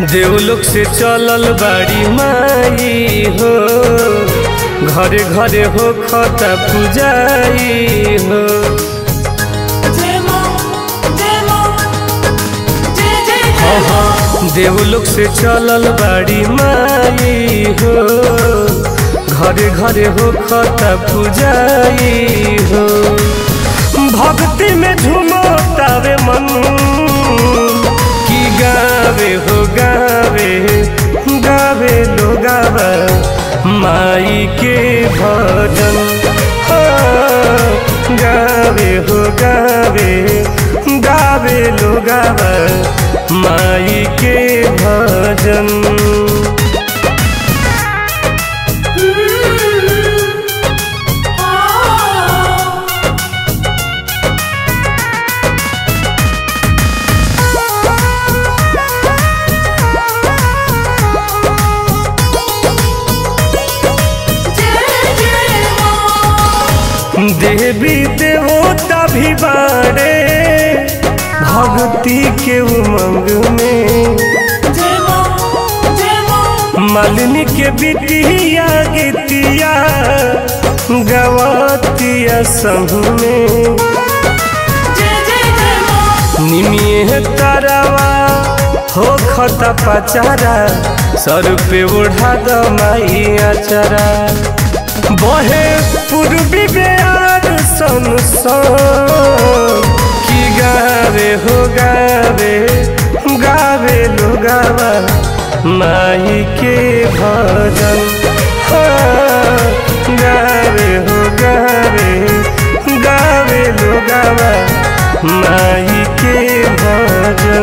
देवलोक से चलल बाड़ी माई हो घरे घरे हो खता पूजाई हो देवलोक से चलल बाड़ी माई हो घरे घरे हो खता पूजाई हो भक्ति में झुमतावे मन की गावे हो गावे गावे लो गावा माई के भजन हाँ, गावे हो गावे गावे लो गावा माई के भजन देवी देवता भी बाड़े भक्ति के उमंग में मालिनी के बिटिया गीतिया गवतिया संग में निमिये तारावा हो खता पचारा सर पे ओढ़ा द माई अचारा बहे पूर्वी बेयार सन की गावे हो गावे गावे लो गावा माई के भजन हाँ, गावे हो गावे गावे लो गावा माई के भजन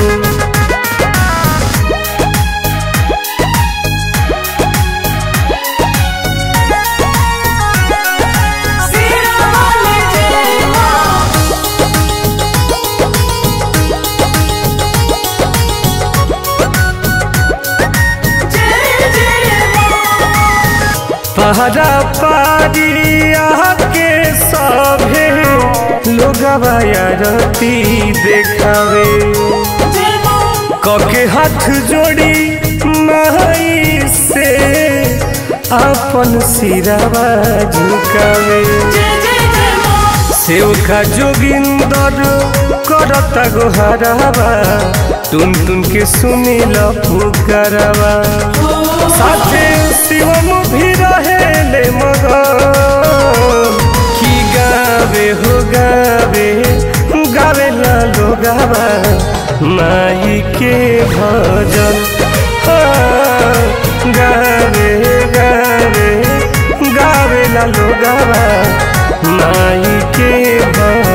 पहरा पारिया के सभे लोगवा रती देखावे कके हाथ जोड़ी माई से अपन सिरावा झुकावे सेव का जोगिंदर करता गोहरावा टुन टुन के सुनील पुकारवा साथे शिवम भी रहेले मगन की गावे हो गावे गावे लालो गावा माई के भजन हाँ, गावे गावे गावे लालो गावा माई के भजन